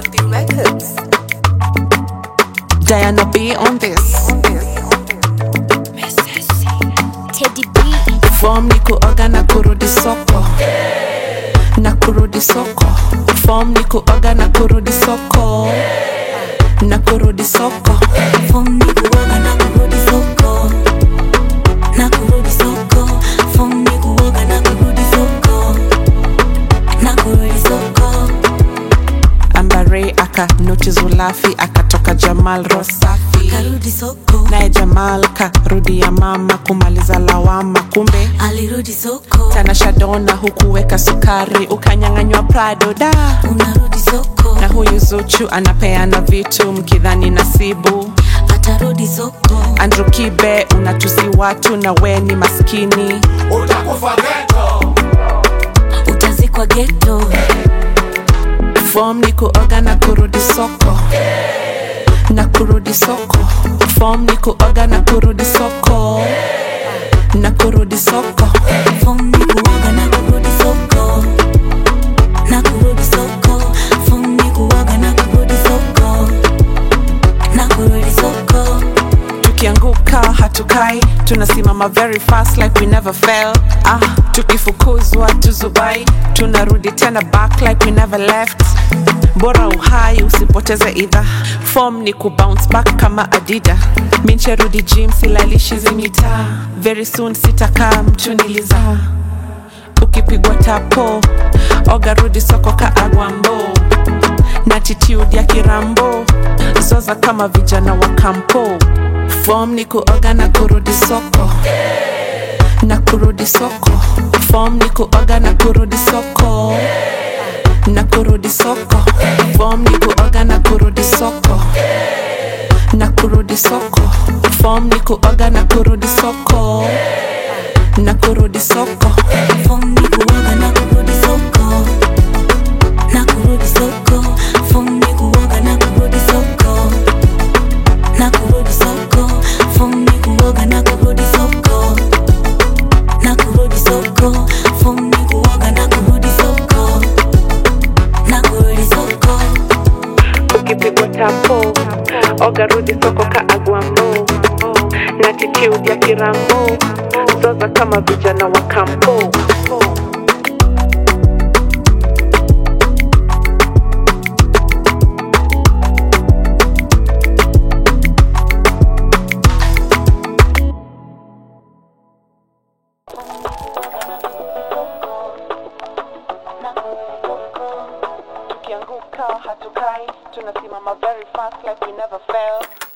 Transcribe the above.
Filthy Records. Diana B on this. Teddy B. Form ni kuoga na kurudi soko. Na kurudi soko. Form ni kuoga na kurudi soko. Na kurudi soko. Form ni kuoga na kurudi soko. Na kurudi soko. Form ni kuoga na kurudi soko. Na kurudi soko. Ambare aka noti Zulafi akatoka Jamal Rosafi. Karudi soko. Naye Jamal karudi ya mama kumaliza lawama kumbe Alirudi soko. Tanasha Donna hukuweka sukari ukanyang'anywa Prado da Unarudi soko. na huyu Zuchu anapeana vitu mkidhani nasibu Atarudi soko. Andrew Kibe unatusi watu na we ni maskini utakufa ghetto Utazikwa ghetto. Form ni kuoga na kurudi soko na kurudi soko Form ni kuoga na kurudi soko na kurudi soko Form ni kuoga na kurudi soko. Na kurudi soko. Form ni kuoga na kurudi soko. Na kurudi soko. tukianguka hatukai tunasimama very fast like we never fell ah tukifukuzwa tuzubai tunarudi tena back like we never left bora uhai usipoteze idha form ni kubounce back kama adida mincherudi gym silalishi zimita very soon sitakaa mtu niliza ukipigwa tapo oga rudi soko ka agwambo na attitude ya kirambo zoza kama vijana wa kampo fom ni kuoga na kurudi soko na kurudi soko fom ni kuoga na kurudi soko na kurudi soko fom ni kuoga na kurudi soko na kurudi soko fom ni kuoga na kurudi soko na kurudi soko Form ni kuoga na kurudi soko. Na kurudi soko. Form ni kuoga na kurudi soko. Na kurudi soko. Form ni kuoga na kurudi soko. Na kurudi soko. Form ni kuoga na kurudi soko. Na kurudi soko. ukipigwa tapo oga rudi soko ka agwambo na attitude ya kirambo zoza kama vijana wa kampo tukianguka hatukai tunasimama very fast like we never fell